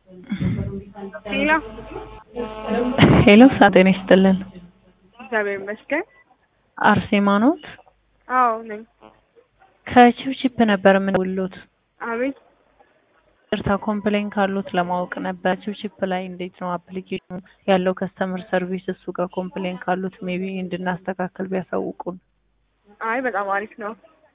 ሄሎ ሄሎ ጤና ይስጥልን። እግዚአብሔር ይመስገን። አርሴማ ኖት? አዎ ነኝ። ከቺፕቺፕ ነበር የምንውሉት። አቤት ቅርታ ኮምፕሌን ካሉት ለማወቅ ነበር። ቺፕቺፕ ላይ እንዴት ነው አፕሊኬሽኑ ያለው ከስተመር ሰርቪስ እሱ ጋር ኮምፕሌን ካሉት ሜቢ እንድናስተካክል ቢያሳውቁን። አይ በጣም አሪፍ ነው።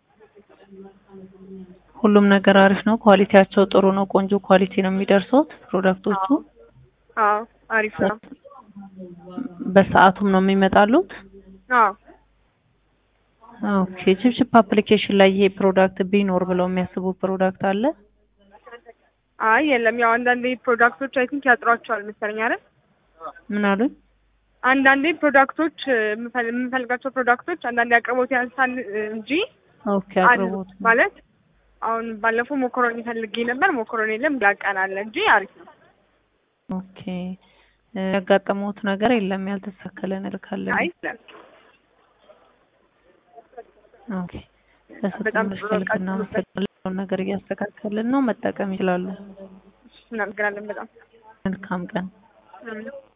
ሁሉም ነገር አሪፍ ነው። ኳሊቲያቸው ጥሩ ነው። ቆንጆ ኳሊቲ ነው የሚደርሱት ፕሮዳክቶቹ። አዎ አሪፍ ነው። በሰዓቱም ነው የሚመጣሉት። አዎ ኦኬ ቺፕቺፕ አፕሊኬሽን ላይ ይሄ ፕሮዳክት ቢኖር ብለው የሚያስቡ ፕሮዳክት አለ? አይ የለም። ያው አንዳንዴ ፕሮዳክቶች አይ ቲንክ ያጥሯቸዋል መሰለኝ አይደል? ምን አሉኝ? አንዳንዴ ፕሮዳክቶች የምፈል- የምንፈልጋቸው ፕሮዳክቶች አንዳንዴ አቅርቦት ያንሳል እንጂ ኦኬ አሉ። አቅርቦት ማለት አሁን ባለፈው ሞኮሮኒ ፈልጌ ነበር። ሞኮሮኒ የለም ላቀን አለ እንጂ አሪፍ ነው። ኦኬ እ ያጋጠመውት ነገር የለም ያልተስተካከለ ነገር ካለ? አይ የለም። ኦኬ በሰጡን በጣም ስልክ ጥሩ በቃ እናመሰግናለን። ነገር እያስተካከልን ነው። መጠቀም ይችላሉ። እናመሰግናለን በጣም መልካም ቀን። አሜን።